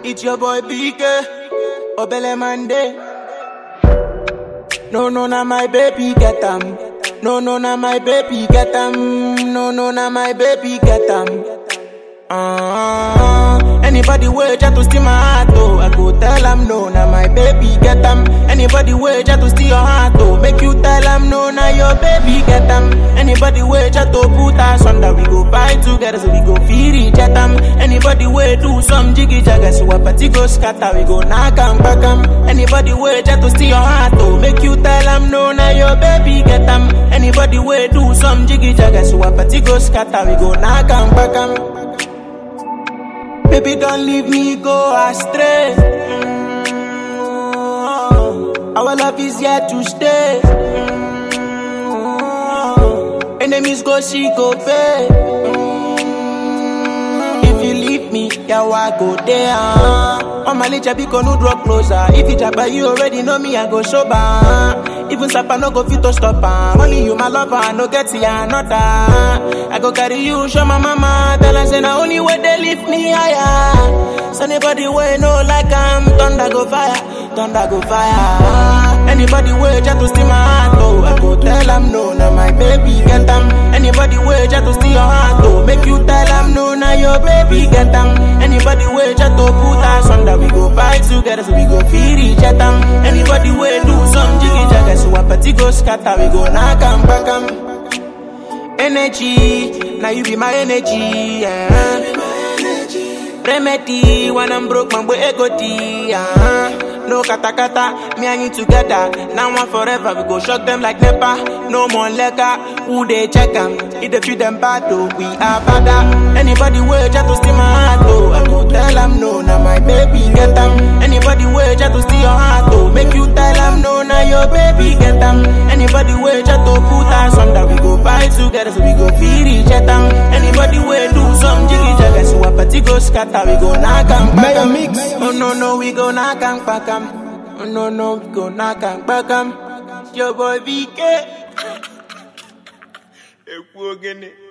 It's your boy BK, Obele Mande. No, no, na my baby get am. No, no, na my baby get am. No, no, na my baby get am. Uh, anybody way try to steal my heart, oh, I go tell am no, na my baby get am. Anybody way try to steal your heart, oh, make you tell am no, na your baby get am. Anybody way try to put us under, we go fight together, so we go feel each other. Anybody way do some jiggy jagger, so a party go scatter, we go knock am back am. Anybody way try to steal your heart, oh, make you tell am no, na your baby get am. Anybody way do some jiggy jagger, so a party go scatter, we go knock am back am. Baby, don't leave me go astray. Mm, Our love is here to stay. Mm, Enemies go see, go pay. Mm, If you leave me, yeah, I go there. On my licha, because no draw closer. If you jabba, you already know me, I go sober. Even Sapa no go fit to stop am. Only you my lover, I no get ya another. I go carry you, show my mama. Tell her say na only way they lift me higher. So anybody way no like am, thunder go fire, thunder go fire. Anybody way try to steal my heart, oh, I go tell am no, na my baby get am. Anybody way try to steal your heart, oh, make you tell am no, na your baby get am. Anybody way try to put us under, we go fight together, so we go feed each other. Anybody way do some jiggy jagger, so a party go scatter, we go knock am back am. Energy, now you be my energy, yeah. Remedy, when I'm broke, man, boy, ego tea, uh No kata kata, me and you together. Now and forever, we go shock them like Nepa. No more liquor, who they check them? If they feed them bad, though, we are better. Anybody way try to steal my heart, oh, I go tell them no, now my baby get them. Anybody way try to steal your heart, oh, make you tell them no, now your baby get them. Anybody way try to put us under, we go fight together, so we go feed each other. Anybody way do some jiggy jagger, so a party go scatter, we go knock am back Mega am. mix. Oh no no, we go knock am back am. Oh no no, we go knock am back am. Your boy VK. Ekwu ogene.